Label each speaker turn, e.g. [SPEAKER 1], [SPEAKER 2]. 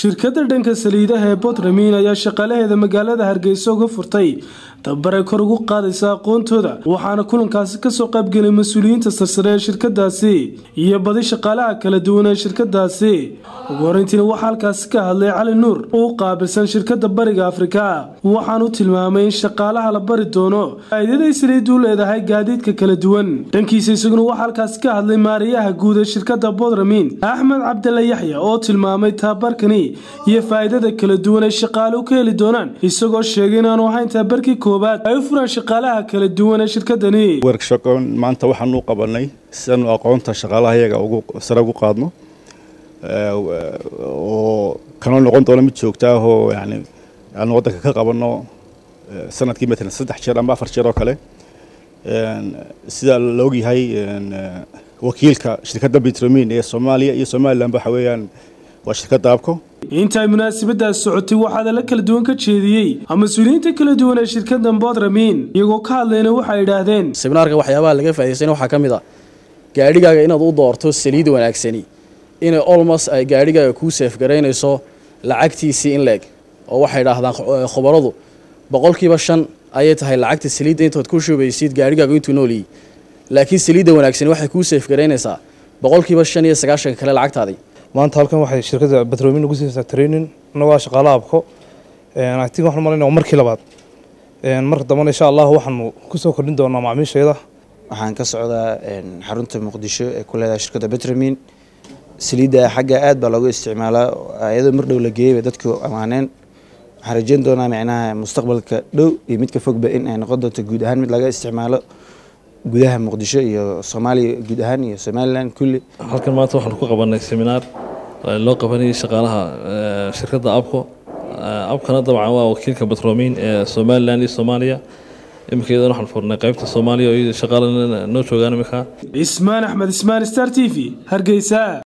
[SPEAKER 1] shirkadda dhanka saliidaha ee botramin ayaa shaqaalaheeda magaalada hargeysa uga furtay tababaray kor ugu qaadaysa aqoontooda waxaana kulankaasi kasoo qaybgelay mas-uuliyiinta sarsare ee shirkadaasi iyo badi shaqaalaha kala duwan ee shirkadaasi ugu horeyntiina waxaa halkaasi ka hadlay cali nuur oo u qaabilsan shirkadda bariga afrika waxaanu tilmaamay in shaqaalaha la bari doono faa'iidaday saliidu leedahay gaadiidka kala duwan dhankiisa isaguna waxaa halkaasi ka hadlay maariyaha guud ee shirkadda bodramin axmed cabdalla yaxya oo tilmaamay tababarkani iyo faa'iidada kala duwan ay shaqaaluhu ka heli doonaan isagoo sheegay inaanu ahayn tababarkii koowaad ay u furaan shaqaalaha kala duwan ee shirkadani
[SPEAKER 2] workshopkan maanta waxaanu u qabanay si aanu aqoonta shaqaalaha iyaga ugu sare ugu qaadno oo kanoo noqon doona mid joogta ah oo yani aanu waddanka ka qabanno sanadkii matalan saddex jeer ama afar jeer oo kale sida la ogyahay wakiilka shirkadda bitromin ee soomaaliya iyo somaliland waxa weeyaan waa shirkadda abco
[SPEAKER 1] inta ay munaasabadaas socotay waxaada la kala duwan ka jeediyey mas-uuliyiinta kala duwan ee shirkadda bodramin iyagoo ka hadlayna waxay idhaahdeen
[SPEAKER 3] seminaarka waxyaabaha laga faa'idaystayna waxaa ka mid ah gaadhigaaga inaad u doorto saliid wanaagsani inay olmos ay gaadhigaaga kuu seefgaraynayso lacagtiisii in leeg oo waxay idhaahdaan khubaradu boqolkiiba shan ayay tahay lacagta saliidda intood ku shubaysid gaadhigaagu intuu nooliyey laakiin saliidda wanaagsani waxay kuu seefgaraynaysaa boqolkiiba shan iyo sagaashanka kale lacagtaadii
[SPEAKER 4] maanta halkan waxay shirkadda batromin ugu siisaa training annagoo shaqaalaha abko actin waxaan malayna waa markii labaad marka dambana insha allah waxaanu kusoo kordhin doonaa macaamiisheeda
[SPEAKER 5] waxaan ka socdaa xarunta muqdisho ee ku leedahay shirkadda batromin saliidda xagga aad baa loogu isticmaalaa iyadoo mar dhow la geeyey bay dadku ammaaneen waxaan rajeyn doonaa micnaha mustaqbalka dhow iyo midka fogba in ay noqon doonto guud ahaan mid laga isticmaalo gudaha muqdisho iyo soomaaliya guud ahaan iyo somalilan kulli
[SPEAKER 6] halkan maanta waxaanu ku qabanay seminaar loo qabanayay shaqaalaha shirkadda abco abkana dabcan waa wakiilka batromin ee somalilan iyo soomaaliya iminkeedan waxaan furnay qaybta soomaaliya oo shaqaala noo joogaan iminka
[SPEAKER 1] ismaan axmed ismaan star t v hargeysa